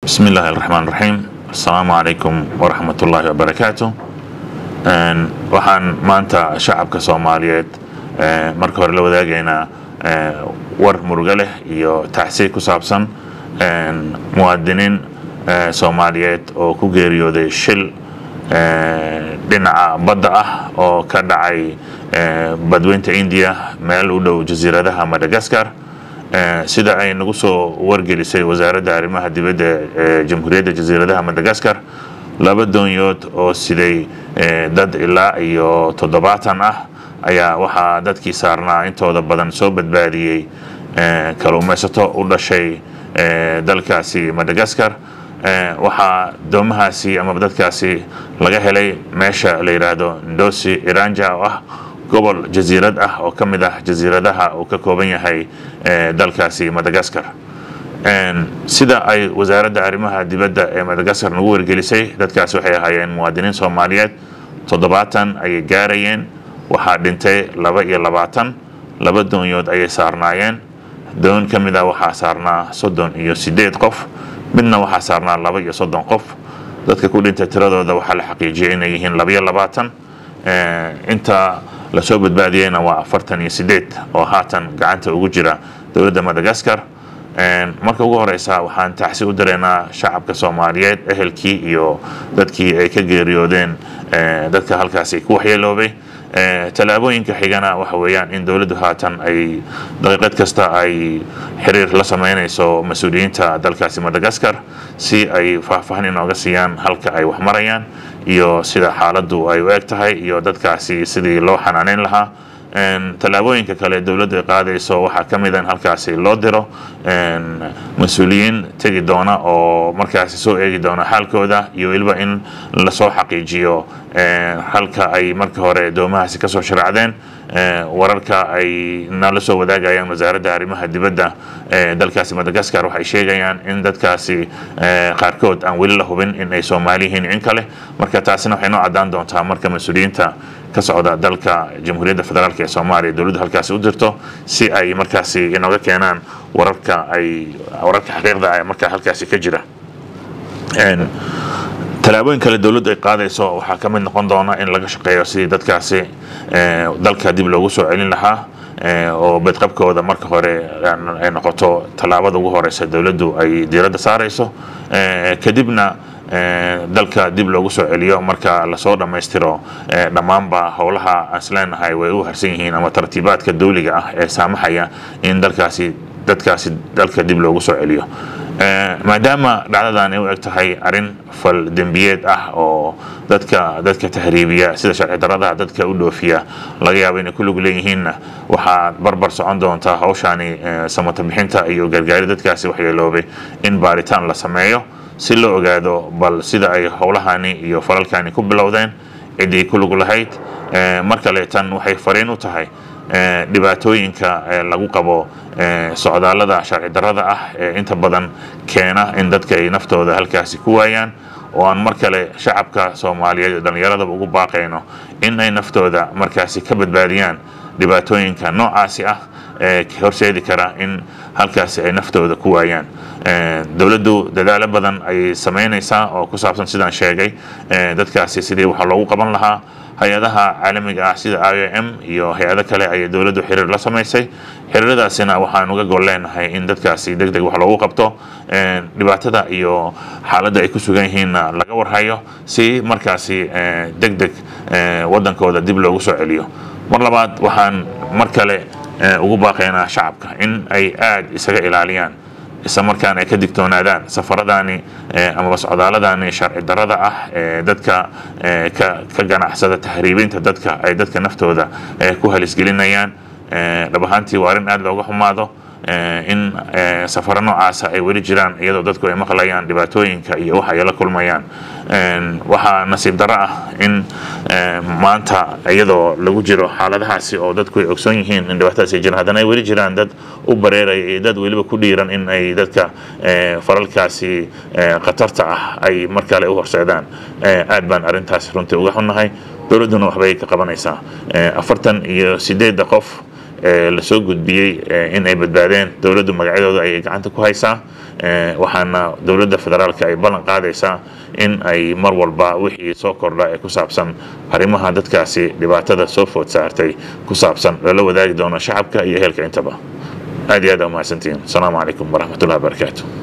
bismi illaahi araxmaan raxiim assalaamu calaykum waraxmat ullaahi wabarakaatu waxaan maanta shacabka soomaaliyeed marka hore la wadaagaynaa war murugo leh iyo tacsiy ku saabsan muwaadiniin soomaaliyeed oo ku geeriyooday shil dhinaca badda ah oo ka dhacay badweynta indiya meel u dhow jasiiradaha madagaskar sida ay nagu soo wargelisay wasaaradda arrimaha dibadda ee jamhuuriyadda jasiiradaha madagaskar laba doonyood oo siday dad ilaa iyo toddobaatan ah ayaa waxaa dadkii saarnaa intooda badan soo badbaadiyey kaluumaysato u dhashay dalkaasi madagaskar waxaa doomahaasi ama dadkaasi laga helay meesha la yidhaahdo ndosi iranja oo ah gobol jasiirad ah oo ka mid ah jasiiradaha uu ka kooban yahay dalkaasi madagaskar sida ay wasaaradda arrimaha dibadda ee madagaskar nagu wargelisay dadkaasi waxay ahaayeen muwaadiniin soomaaliyeed toddobaatan ayay gaarayeen waxaa dhintay laba iyo labaatan laba doonyood ayay saarnaayeen doon ka mid ah waxaa saarnaa soddon iyo siddeed qof midna waxaa saarnaa laba iyo soddon qof dadka ku dhintay tiradooda waxaa la xaqiijiyay inay yihiin labaiyo labaatan inta lasoo badbaadiyeyna waa afartan iyo sideed oo haatan gacanta ugu jira dowladda madagaskar marka ugu horeysa waxaan tacsi u dareynaa shacabka soomaaliyeed ehelkii iyo dadkii ay ka geeriyoodeen dadka halkaasi ku waxyeeloobay tallaabooyinka xigana waxa weeyaan in dowladdu haatan ay daqiiqad kasta ay xiriir la sameynayso mas-uuliyiinta dalkaasi madagaskar si ay faahfaahin inooga siiyaan halka ay wax marayaan iyo sida xaaladdu ay u eg tahay iyo dadkaasi sidii loo xanaaneyn lahaa tallaabooyinka kale dowladdu ay qaadayso waxaa ka mid a in halkaasi loo diro mas-uuliyiin tegi doona oo markaasi soo eegi doona xaalkooda iyo weliba in lasoo xaqiijiyo halka ay marka hore doomahaasi kasoo sharaacdeen wararka ay nala soo wadaagayaan wasaaradda arrimaha dibadda ee dalkaasi madagaskar waxay sheegayaan in dadkaasi qaarkood aan weli la hubin in ay soomaali yihiin in kale marka taasina waxay noo caddaan doontaa marka mas-uuliyiinta ka socda dalka jamhuuriyadda federaalk ee soomaaliya dowladdu halkaasi u dirto si ay markaasi inooga keenaan wararka ay wararka xaqiiqda markaa halkaasi ka jira tallaabooyin kale dowladdu ay qaadayso waxaa ka mid noqon doona in laga shaqeeyo sidii dadkaasi dalka dib loogu soo celin lahaa oo bedqabkooda marka hore ay noqoto tallaabada ugu horeysa dowladdu ay diiradda saarayso kadibna dalka dib loogu soo celiyo marka lasoo dhammaystiro dhammaanba howlaha aan isleenahay way u harsan yihiin ama tartiibaadka dawliga ah ee saamaxaya in dalkaasi dadkaasi dalka dib loogu soo celiyo maadaama dhacdadan ay u eg tahay arrin fal dembiyeed ah oo dadka dadka tahriibiya sida sharci daradaha dadka u dhoofiya laga yaabo inay ku lug leeyihiinna waxaa barbar socon doontaa hawshaani samata bixinta iyo gargaari dadkaasi waxyeeloobay in baaritaan la sameeyo si loo ogaado bal sida ay howlahani iyo falalkani ku bilowdeen ciddii ku lug lahayd mar kale tan waxay fariin u tahay dhibaatooyinka lagu qabo socdaallada sharci darrada ah ee inta badan keena in dadka ay naftooda halkaasi ku waayaan oo aan mar kale shacabka soomaaliyeed dhallinyaradaba ugu baaqayno in ay naftooda markaasi ka badbaadiyaan dhibaatooyinka noocaasi ah ee horseedi kara in halkaasi ay naftooda ku waayaan dowladdu dadaalo badan ayay samaynaysaa oo ku saabsan sidaan sheegay dadkaasi sidii waxa loogu qaban lahaa hay-adaha caalamiga ah sida i o m iyo hay-ado kale ayay dowladdu xiriir la samaysay xiriiradaasina waxaan uga gol leenahay in dadkaasi deg deg wax loogu qabto dhibaatada iyo xaaladda ay ku sugan yihiinna laga warhayo si markaasi deg deg waddankooda dib loogu soo celiyo mar labaad waxaan mar kale ugu baaqaynaa shacabka in ay aada isaga ilaaliyaan isla markaan ay ka digtoonaadaan safaradaani amaba socdaaladani sharci darrada ah ee dadka ka ganacsada tahriibinta dadka ay dadka naftooda ku halisgelinayaan dhab ahaantii waa arrin aada looga xumaado in safaro noocaasa ay weli jiraan iyadoo dadku ay maqlayaan dhibaatooyinka iyo waxa ay la kulmayaan waxaa nasiib darro ah in maanta iyadoo lagu jiro xaaladahaasi oo dadku ay ogsoon yihiin in dhibaatadaas ay jiraan haddana ay weli jiraan dad u bareeraya iyo dad weliba ku dhiiran in ay dadka falalkaasi khatarta ah ay mar kale u horseedaan aad baan arrintaasi runtii uga xunnahay dowladduna waxbay ka qabanaysaa afartan iyo sideedda qof lasoo gudbiyey in ay badbaadeen dowladdu magacyadooda ayay gacanta ku haysaa waxaana dowladda federaalka ay ballan qaadaysaa in ay mar walba wixii soo kordha ee ku saabsan arrimaha dadkaasi dhibaatada soo food saartay ku saabsan lala wadaagi doono shacabka iyo ehelka intaba aad iyo aad aa umahadsantihiin asalaamu calaykum waraxmatullahi wabarakaatu